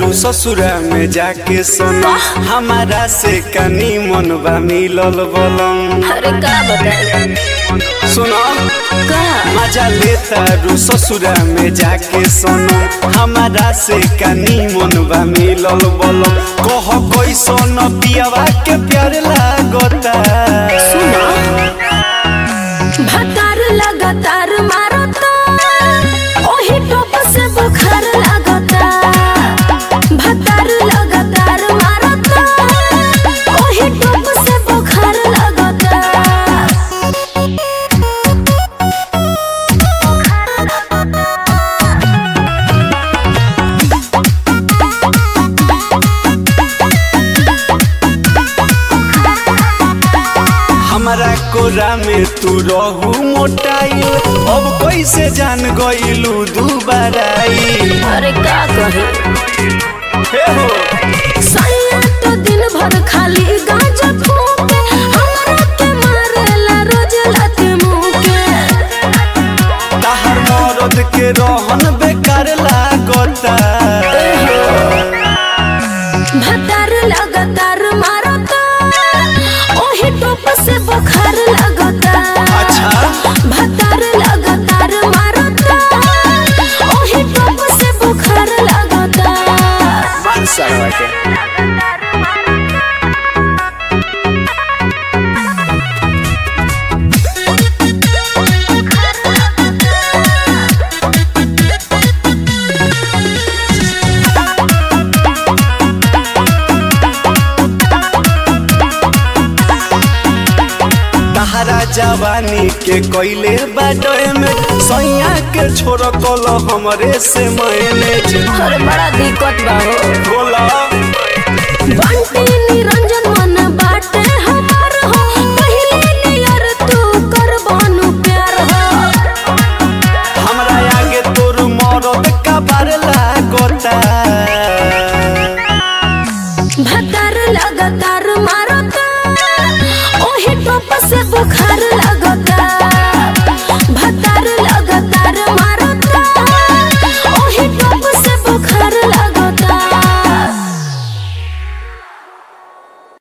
रू ससुरा में जाके सोना हमारा से कनी मन बा मिलल बलम अरे का बताई सुनो का मजा लेता रू ससुरा में जाके सोना हमारा से कनी मन बा मिलल बलम कह कैसन पियावा के प्यार लागता सुना भतार लगातार मारता ओही टोप से बुखार लगता भतार लगातार मारता ओही टोप से बुखार लगता हमारा कोरा में तू रहू मोटाइल अब कैसे जान गइलू दुबाराई अरे का कहे हे हो सैया तो दिन भर खाली गांजा फूके हमरा के मारेला रोज लाते मुंह के ताहर मरद के रहन बेकार लागता भतार लगातार मारता ओही टोप से बुखार लगता अच्छा भतार लगातार मारता ओही टोप से बुखार लगता तहरा जवानी के कोइले बाडोए में सैया के छोड़ कल हमरे से मैनेज अरे बड़ा दिक्कत बा हो बोला बंटी निरंजन मन